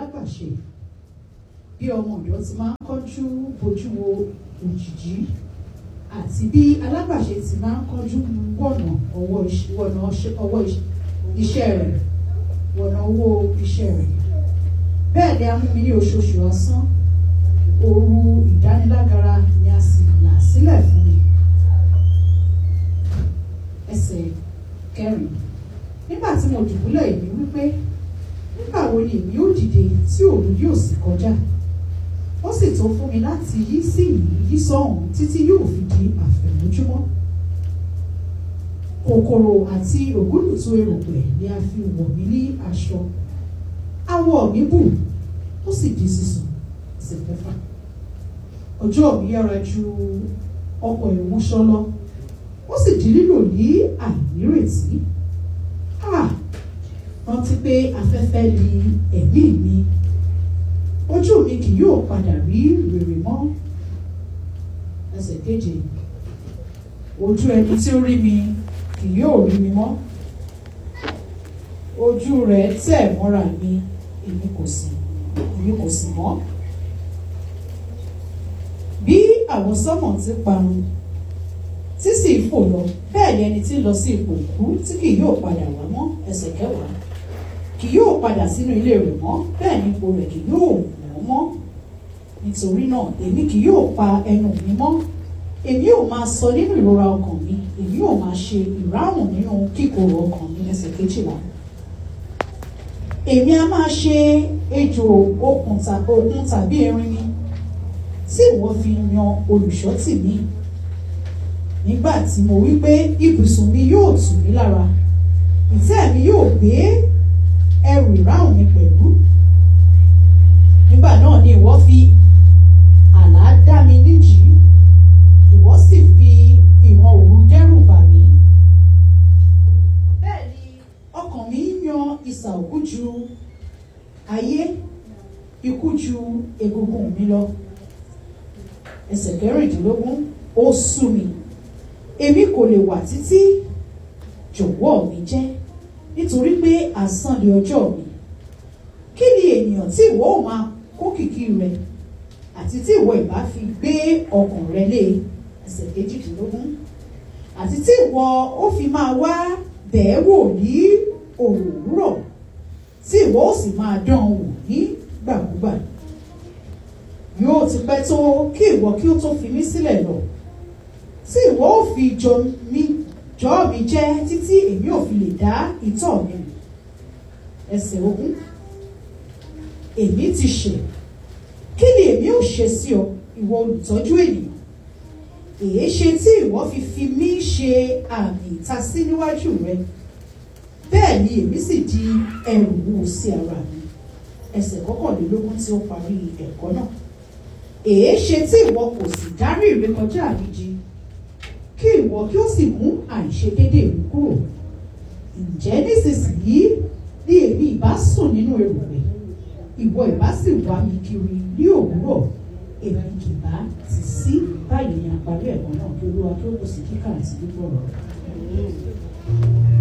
alágbàṣe bí ọmọ ọ̀dọ́ ti máa ń kọ́jú bojú wo òjìjí àti bí alágbàṣe ti máa ń kọ́jú wọ̀nà ọwọ́ iṣẹ́ wọ̀nà ọṣẹ́- ọwọ́ iṣẹ́- iṣẹ́ rẹ̀ wọ̀nà owó iṣẹ́ rẹ̀ bẹ́ẹ̀ ni a mú mi ní oṣooṣù asán òru ìdánilágara ni a sì là sílẹ̀ fún mi ẹsẹ̀ kẹrin nígbà tí mo dùbúlẹ̀ èmi wípé nígbà wo ni èmi ó dìde tí òru yóò sì kọjá ó sì tó fún mi láti yí sí yìí yí sọ́hùn títí yóò fi di àfẹ̀mójúmọ́ kòkòrò àti ògúlùtù erùpẹ̀ ni a fi wọ̀ mí ní aṣọ awọ mi bù ó sì di sísun ẹsẹ̀ kẹfà ọjọ́ mi yára ju ọkọ̀ ìmúṣọ lọ ó sì di lílò ní àìnírètí Ah, rántí pé afẹ́fẹ́ li ẹ̀mí mi ojú mi kì yóò padà rí rere mọ́ ẹsẹ̀ keje ojú ẹni tí ó rí mi kì yóò rí mi mọ́ ojú rẹ̀ tẹ̀ mọ́ra mi èmi kò sì èmi kò sì mọ́ bí àwọn sọ́mọ̀ ti parun tí sì fò lọ bẹ́ẹ̀ ni ẹni tí ń lọ sí ipò òkú tí kì yóò padà wá mọ́ ẹsẹ̀ kẹwàá kì yóò padà sínú ilé rẹ̀ mọ́ bẹ́ẹ̀ ni ipò rẹ̀ kì yóò wọ́n mọ́ nítorí náà èmi kì yóò pa ẹnu mi mọ́ èmi yóò máa sọ nínú ìrora ọkàn mi èmi yóò máa ṣe ìráhùn nínú kíkorò ọkàn mi ẹsẹ̀ kejìlá èmi a máa ṣe ejò okùn tà- okùn tàbí erin mi tí ìwọ fi yan olùṣọ́ tì mí nígbà tí mo wí pé ibùsùn mi yóò tù mí lára ìtẹ́ mi yóò gbé ẹrù ìráhùn mi pẹ̀lú nígbà náà ni ìwọ fi àlá dá mi níjìí ìwọ sì fi ìwọ̀n òru dẹ́rù bà mí bẹ́ẹ̀ ni ọkàn mi ń yan ìsà òkú ju ayé ikú ju egungun mi lọ ẹsẹ̀ kẹrìndínlógún ó sú mi èmi kò lè wà títí jọ̀wọ́ mi jẹ́ nítorí pé asán ni ọjọ́ mi kí ni ènìyàn tí ìwọ ò máa kó kìkì rẹ àti tí ìwọ ìbá fi gbé ọkàn rẹ lé ẹsẹ̀ kejìdínlógún àti tí ìwọ ó fi máa wá bẹ̀ẹ́ wò ní òwúrọ̀ tí ìwọ ó sì máa dán an wò nígbàkúgbà yóò ti pẹ́ tó kí ìwọ kí ó tó fi mí sílẹ̀ lọ tí ìwọ ò fi jọ mí jọ mi jẹ́ títí èmi ò fi lè dá ìtọ́ mi rìn ẹsẹ̀ ogún èmi ti ṣẹ̀ kí ni èmi ò ṣe sí ọ ìwọ olùtọ́jú ènìyàn èé ṣe tí ìwọ fi fi mí ṣe àmì ìtasí níwájú rẹ bẹ́ẹ̀ ni èmi sì di ẹrù wúwo sí ara mi ẹsẹ̀ kọkànlélógún tí ó parí ẹ̀kọ́ náà èé ṣe tí ìwọ kò sì dárí ìrékọjá mi jì kí ìwọ kí ó sì mú àìṣedédé mi kúrò ǹjẹ́ nísinsìnyí ni èmi ìbá sùn nínú erùpẹ̀ ìwọ ìbá sì wá mi kiri ní òwúrọ̀ èmi kì bá ti sí báyìí ni àparí ẹ̀kọ́ náà kí olúwa kí ó kò sí kíkà àti gbígbọ́ rẹ̀.